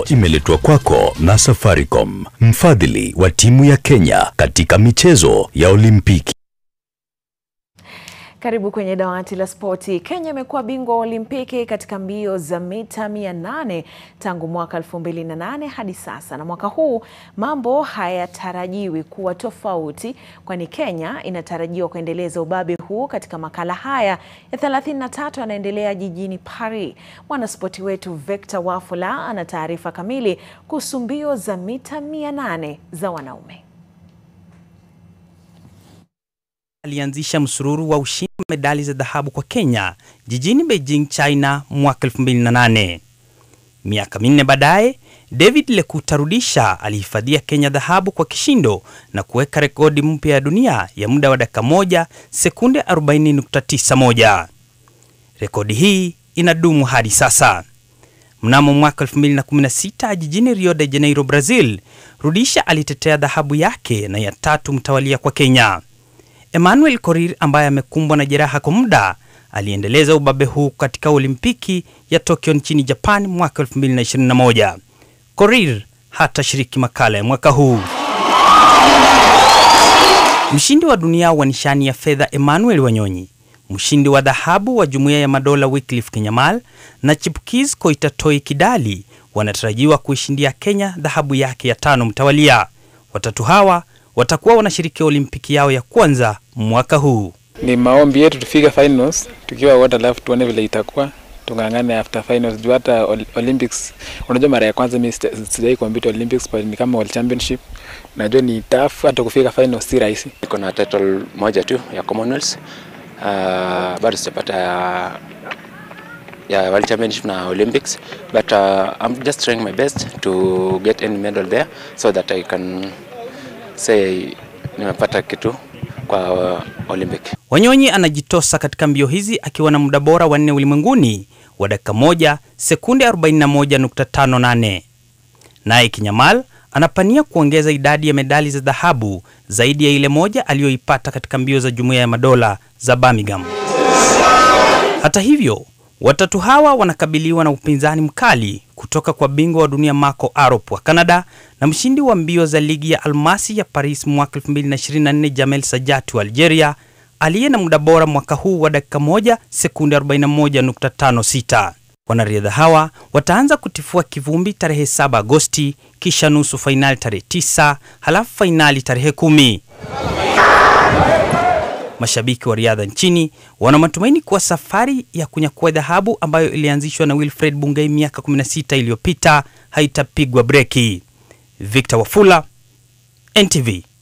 imeletwa kwako na Safaricom, mfadhili wa timu ya Kenya katika michezo ya Olimpiki. Karibu kwenye dawati la spoti. Kenya imekuwa bingwa wa Olimpiki katika mbio za mita 800 tangu mwaka 2008 hadi sasa, na mwaka huu mambo hayatarajiwi kuwa tofauti, kwani Kenya inatarajiwa kuendeleza ubabe huu katika makala haya ya 33 yanaendelea jijini Paris. Mwanaspoti wetu Victor Wafula ana taarifa kamili kuhusu mbio za mita 800 za wanaume. alianzisha msururu wa ushindi wa medali za dhahabu kwa Kenya jijini Beijing, China mwaka 2008. Miaka minne baadaye, David Lekuta Rudisha alihifadhia Kenya dhahabu kwa kishindo na kuweka rekodi mpya ya dunia ya muda wa dakika moja sekunde 40.91. Rekodi hii inadumu hadi sasa. Mnamo mwaka 2016 jijini Rio de Janeiro, Brazil, Rudisha alitetea dhahabu yake na ya tatu mtawalia kwa Kenya. Emmanuel Korir ambaye amekumbwa na jeraha kwa muda aliendeleza ubabe huu katika Olimpiki ya Tokyo nchini Japan mwaka 2021. Korir hatashiriki makala ya mwaka huu. Mshindi wa dunia wa nishani ya fedha Emmanuel Wanyonyi, mshindi wa dhahabu wa Jumuiya ya Madola Wycliffe Kinyamal na chipukiz Koitatoi Kidali wanatarajiwa kuishindia Kenya dhahabu yake ya tano mtawalia. Watatu hawa watakuwa wanashiriki Olimpiki yao ya kwanza mwaka huu. Ni maombi yetu tufike finals tukiwa wote, alafu tuone vile itakuwa, tung'ang'ane after finals juu hata Olympics. Unajua, mara ya kwanza mimi sijai compete Olympics, but ni kama World Championship. Najua ni tough, hata kufika finals si rahisi. Niko na title moja tu ya Commonwealth. Uh, bado sijapata ya ya World Championship na Olympics but uh, I'm just trying my best to get any medal there so that I can say nimepata kitu kwa uh, Olympic. Wanyonyi anajitosa katika mbio hizi akiwa na muda bora wa nne ulimwenguni wa dakika moja sekunde 41.58. Naye Kinyamal anapania kuongeza idadi ya medali za dhahabu zaidi ya ile moja aliyoipata katika mbio za Jumuiya ya Madola za Birmingham. Hata hivyo, watatu hawa wanakabiliwa na upinzani mkali kutoka kwa bingwa wa dunia Marco Arop wa Canada na mshindi wa mbio za ligi ya almasi ya Paris mwaka 2024 Jamel Sajati wa Algeria aliye na muda bora mwaka huu wa dakika moja sekunde 41.56. Wanariadha hawa wataanza kutifua kivumbi tarehe 7 Agosti, kisha nusu fainali tarehe 9, halafu fainali tarehe kumi. Mashabiki wa riadha nchini wana matumaini kuwa safari ya kunyakua dhahabu ambayo ilianzishwa na Wilfred Bungei miaka 16 iliyopita haitapigwa breki. Victor Wafula, NTV.